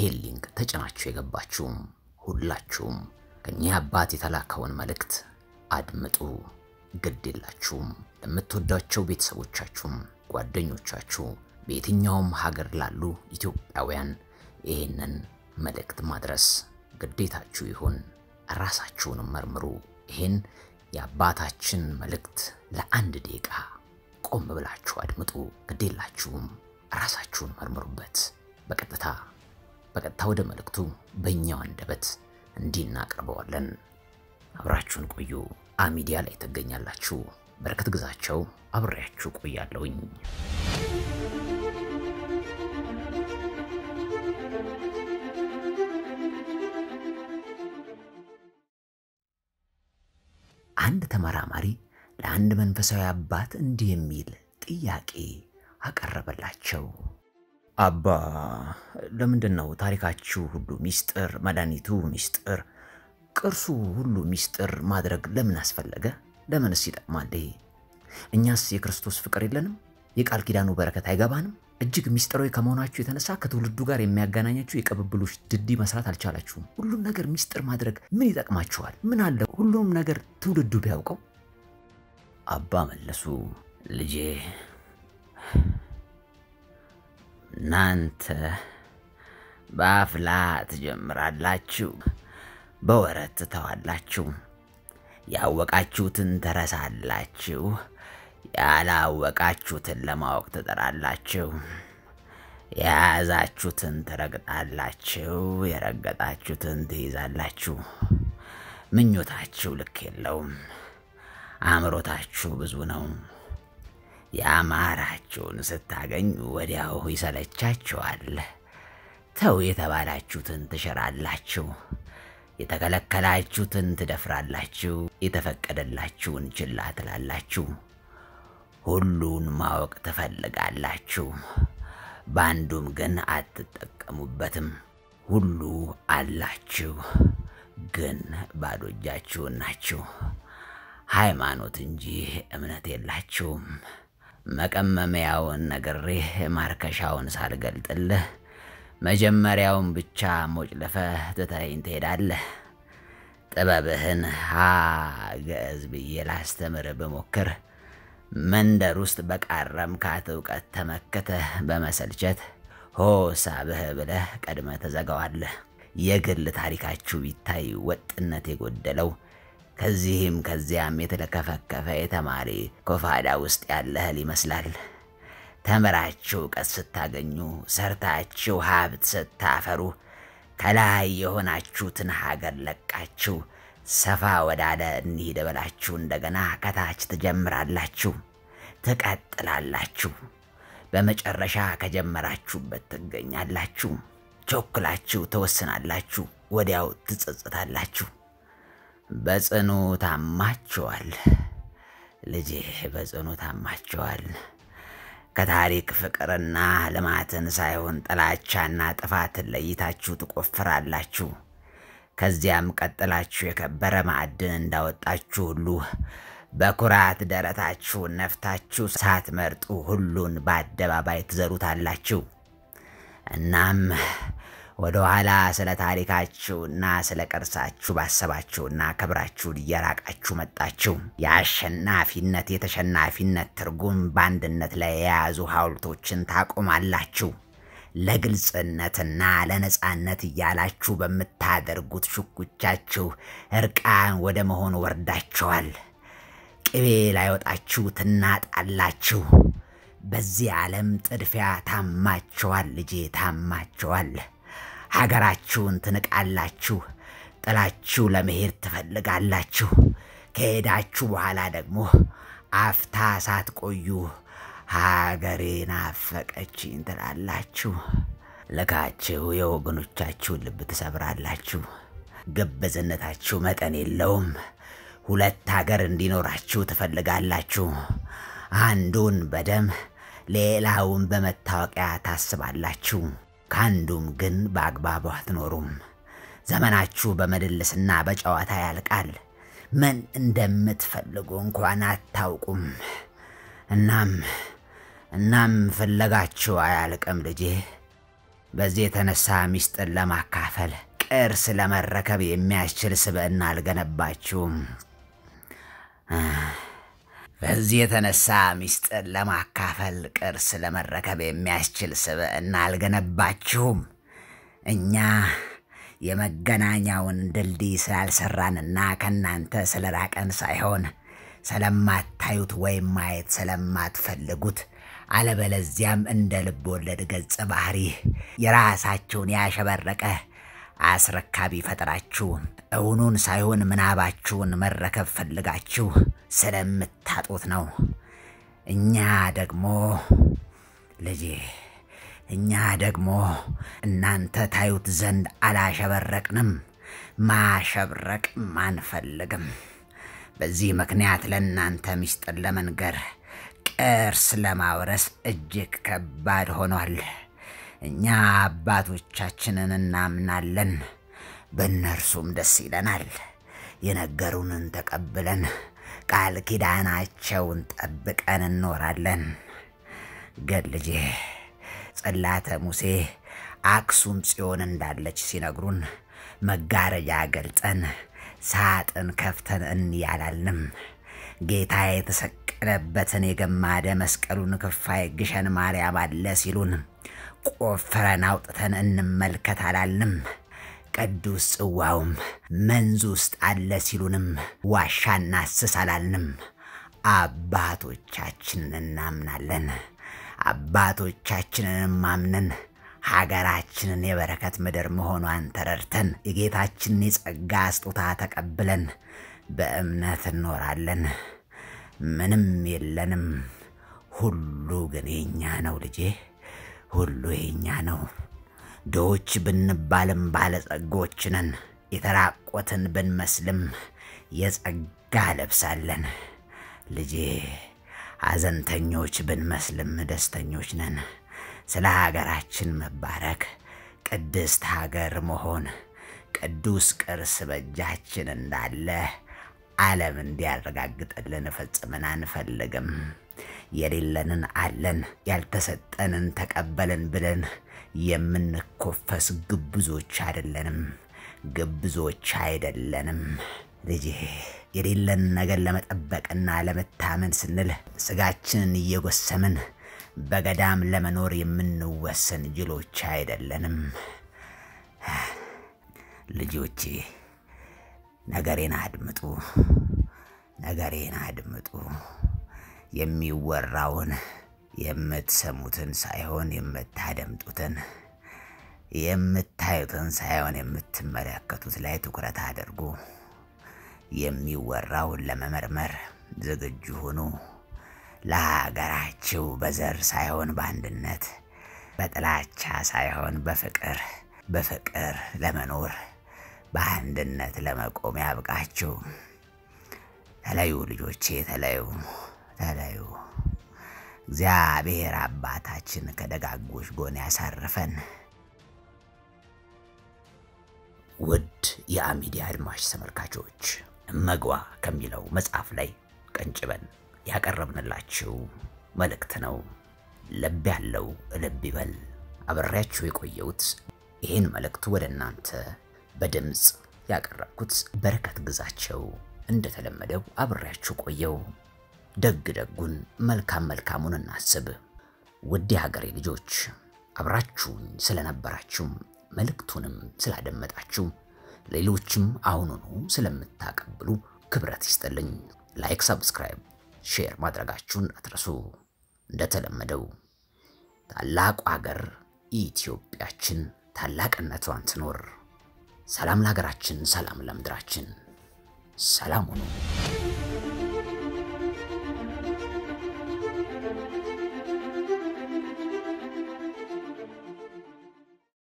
ይሄን ሊንክ ተጭናችሁ የገባችሁም ሁላችሁም ከእኚህ አባት የተላከውን መልእክት አድምጡ። ግድ የላችሁም። ለምትወዷቸው ቤተሰቦቻችሁም፣ ጓደኞቻችሁ፣ በየትኛውም ሀገር ላሉ ኢትዮጵያውያን ይህንን መልእክት ማድረስ ግዴታችሁ ይሁን። ራሳችሁንም መርምሩ። ይህን የአባታችን መልእክት ለአንድ ደቂቃ ቆም ብላችሁ አድምጡ። ግድ የላችሁም። ራሳችሁን መርምሩበት። በቀጥታ በቀጥታ ወደ መልእክቱ በእኛው አንደበት እንዲህ እናቀርበዋለን። አብራችሁን ቆዩ። አሚዲያ ላይ ትገኛላችሁ። በረከት ግዛቸው አብሬያችሁ ቆያለሁኝ። አንድ ተመራማሪ ለአንድ መንፈሳዊ አባት እንዲህ የሚል ጥያቄ አቀረበላቸው። አባ ለምንድን ነው ታሪካችሁ ሁሉ ሚስጥር፣ መድኃኒቱ ሚስጥር፣ ቅርሱ ሁሉ ሚስጥር ማድረግ ለምን አስፈለገ? ለምንስ ይጠቅማል? ይሄ እኛስ የክርስቶስ ፍቅር የለንም? የቃል ኪዳኑ በረከት አይገባንም? እጅግ ሚስጥራዊ ከመሆናችሁ የተነሳ ከትውልዱ ጋር የሚያገናኛችሁ የቅብብሎች ድልድይ መስራት አልቻላችሁም። ሁሉም ነገር ሚስጥር ማድረግ ምን ይጠቅማችኋል? ምን አለ ሁሉም ነገር ትውልዱ ቢያውቀው? አባ መለሱ፣ ልጄ እናንተ በአፍላ ትጀምራላችሁ፣ በወረት ትተዋላችሁ። ያወቃችሁትን ትረሳላችሁ፣ ያላወቃችሁትን ለማወቅ ትጠራላችሁ። የያዛችሁትን ትረግጣላችሁ፣ የረገጣችሁትን ትይዛላችሁ። ምኞታችሁ ልክ የለውም፣ አእምሮታችሁ ብዙ ነው። ያማራችሁን ስታገኙ ወዲያው ይሰለቻችኋል። ተው የተባላችሁትን ትሽራላችሁ፣ የተከለከላችሁትን ትደፍራላችሁ፣ የተፈቀደላችሁን ችላ ትላላችሁ። ሁሉን ማወቅ ትፈልጋላችሁ፣ በአንዱም ግን አትጠቀሙበትም። ሁሉ አላችሁ፣ ግን ባዶ እጃችሁን ናችሁ። ሃይማኖት እንጂ እምነት የላችሁም። መቀመሚያውን ነግሬህ ማርከሻውን ሳልገልጥልህ መጀመሪያውን ብቻ ሞጭልፈህ ትተኸኝ ትሄዳለህ። ጥበብህን ሀ ገዕዝ ብዬ ላስተምር ብሞክር መንደር ውስጥ በቃረምካት እውቀት ተመክተህ በመሰልቸት ሆ ሳብህ ብለህ ቀድመህ ትዘጋዋለህ። የግል ታሪካችሁ ቢታይ ወጥነት የጎደለው ከዚህም ከዚያም የተለከፈከፈ የተማሪ ኮፋዳ ውስጥ ያለ እህል ይመስላል። ተምራችሁ እውቀት ስታገኙ፣ ሰርታችሁ ሀብት ስታፈሩ፣ ከላይ የሆናችሁትን ሀገር ለቃችሁ ሰፋ ወዳለ እንሂድ ብላችሁ እንደገና ከታች ትጀምራላችሁ፣ ትቀጥላላችሁ። በመጨረሻ ከጀመራችሁበት ትገኛላችሁ። ቾክላችሁ ትወስናላችሁ፣ ወዲያው ትጸጽታላችሁ። በጽኑ ታማችኋል ልጄ፣ በጽኑ ታማችኋል። ከታሪክ ፍቅርና ልማትን ሳይሆን ጥላቻና ጥፋትን ለይታችሁ ትቆፍራላችሁ። ከዚያም ቀጥላችሁ የከበረ ማዕድን እንዳወጣችሁ ሁሉ በኩራት ደረታችሁን ነፍታችሁ ሳትመርጡ ሁሉን በአደባባይ ትዘሩታላችሁ። እናም ወደ ኋላ ስለ ታሪካችሁና ስለ ቅርሳችሁ ባሰባችሁና ክብራችሁን እየራቃችሁ መጣችሁ። የአሸናፊነት የተሸናፊነት ትርጉም በአንድነት ላይ የያዙ ሐውልቶችን ታቆማላችሁ። ለግልጽነትና ለነጻነት እያላችሁ በምታደርጉት ሽኩቻችሁ እርቃን ወደ መሆን ወርዳችኋል። ቅቤ ላይወጣችሁ ትናጣላችሁ። በዚህ ዓለም ጥድፊያ ታማችኋል ልጄ፣ ታማችኋል። ሀገራችሁን ትንቃላችሁ። ጥላችሁ ለመሄድ ትፈልጋላችሁ። ከሄዳችሁ በኋላ ደግሞ አፍታ ሳትቆዩ ሀገሬን አፈቀችኝ ትላላችሁ። ልካችሁ የወገኖቻችሁን ልብ ትሰብራላችሁ። ግብዝነታችሁ መጠን የለውም። ሁለት ሀገር እንዲኖራችሁ ትፈልጋላችሁ። አንዱን በደም ሌላውን በመታወቂያ ታስባላችሁ። ከአንዱም ግን በአግባቡ አትኖሩም። ዘመናችሁ በምልልስና በጨዋታ ያልቃል። ምን እንደምትፈልጉ እንኳን አታውቁም። እናም እናም ፍለጋችሁ አያልቅም ልጄ። በዚህ የተነሳ ሚስጥር ለማካፈል ቅርስ ለመረከብ የሚያስችል ስብዕና አልገነባችሁም። በዚህ የተነሳ ሚስጥር ለማካፈል ቅርስ ለመረከብ የሚያስችል ስብዕና አልገነባችሁም። እኛ የመገናኛውን ድልድይ ስላልሰራንና ከእናንተ ስለራቀን ሳይሆን ስለማታዩት ወይም ማየት ስለማትፈልጉት አለበለዚያም እንደ ልብ ወለድ ገጸ ባህሪ የራሳችሁን ያሸበረቀ አስረካቢ ፈጥራችሁ እውኑን ሳይሆን ምናባችሁን መረከብ ፈልጋችሁ ስለምታጡት ነው። እኛ ደግሞ ልጄ እኛ ደግሞ እናንተ ታዩት ዘንድ አላሸበረቅንም፣ ማሸብረቅም አንፈልግም። በዚህ ምክንያት ለእናንተ ምስጢር ለመንገር ቅርስ ለማውረስ እጅግ ከባድ ሆኗል። እኛ አባቶቻችንን እናምናለን፣ በእነርሱም ደስ ይለናል። የነገሩንን ተቀብለን ቃል ኪዳናቸውን ጠብቀን እንኖራለን። ግን ልጄ ጽላተ ሙሴ አክሱም ጽዮን እንዳለች ሲነግሩን መጋረጃ ገልጠን ሳጥን ከፍተን እንያላልንም። ጌታ የተሰቀለበትን የገማደ መስቀሉን ክፋይ ግሸን ማርያም አለ ሲሉን ቆፍረን አውጥተን እንመልከት አላልንም። ቅዱስ ጽዋውም መንዝ ውስጥ አለ ሲሉንም ዋሻ እናስስ አላልንም። አባቶቻችንን እናምናለን። አባቶቻችንን ማምነን ሀገራችንን የበረከት ምድር መሆኗን ተረድተን የጌታችንን የጸጋ ስጦታ ተቀብለን በእምነት እንኖራለን። ምንም የለንም፣ ሁሉ ግን የኛ ነው ልጄ፣ ሁሉ የኛ ነው። ድሆች ብንባልም ባለጸጎች ነን። የተራቆትን ብንመስልም የጸጋ ለብሳለን ልጄ። ሐዘንተኞች ብንመስልም ደስተኞች ነን። ስለ ሀገራችን መባረክ፣ ቅድስት ሀገር መሆን፣ ቅዱስ ቅርስ በእጃችን እንዳለ ዓለም እንዲያረጋግጥልን ፈጽመን አንፈልግም። የሌለንን አለን፣ ያልተሰጠንን ተቀበልን ብለን የምንኮፈስ ግብዞች አይደለንም። ግብዞች አይደለንም ልጄ። የሌለን ነገር ለመጠበቅና ለመታመን ስንል ስጋችንን እየጎሰምን በገዳም ለመኖር የምንወሰን ጅሎች አይደለንም። ልጆቼ ነገሬን አድምጡ፣ ነገሬን አድምጡ። የሚወራውን የምትሰሙትን ሳይሆን የምታደምጡትን፣ የምታዩትን ሳይሆን የምትመለከቱት ላይ ትኩረት አድርጉ። የሚወራውን ለመመርመር ዝግጁ ሁኑ። ለሀገራችሁ በዘር ሳይሆን በአንድነት፣ በጥላቻ ሳይሆን በፍቅር በፍቅር ለመኖር በአንድነት ለመቆም ያብቃችሁ። ተለዩ ልጆቼ፣ ተለዩ፣ ተለዩ። እግዚአብሔር አባታችን ከደጋጎች ጎን ያሳርፈን። ውድ የአሚዲያ አድማጭ ተመልካቾች እመግባ ከሚለው መጽሐፍ ላይ ቀንጭበን ያቀረብንላችሁ መልእክት ነው። ልብ ያለው ልብ ይበል። አብሬያችሁ የቆየሁት ይህን መልእክት ወደ እናንተ በድምፅ ያቀረብኩት በረከት ግዛቸው፣ እንደተለመደው አብሬያችሁ ቆየው። ደግ ደጉን መልካም መልካሙን እናስብ። ውድ የሀገሬ ልጆች አብራችሁኝ ስለነበራችሁም መልእክቱንም ስላደመጣችሁ ሌሎችም አሁኑኑ ስለምታቀብሉ ክብረት ይስጥልኝ። ላይክ፣ ሰብስክራይብ፣ ሼር ማድረጋችሁን አትረሱ። እንደተለመደው ታላቁ ሀገር ኢትዮጵያችን ታላቅነቷን ትኖር። ሰላም ለሀገራችን፣ ሰላም ለምድራችን። ሰላም ሁኑ።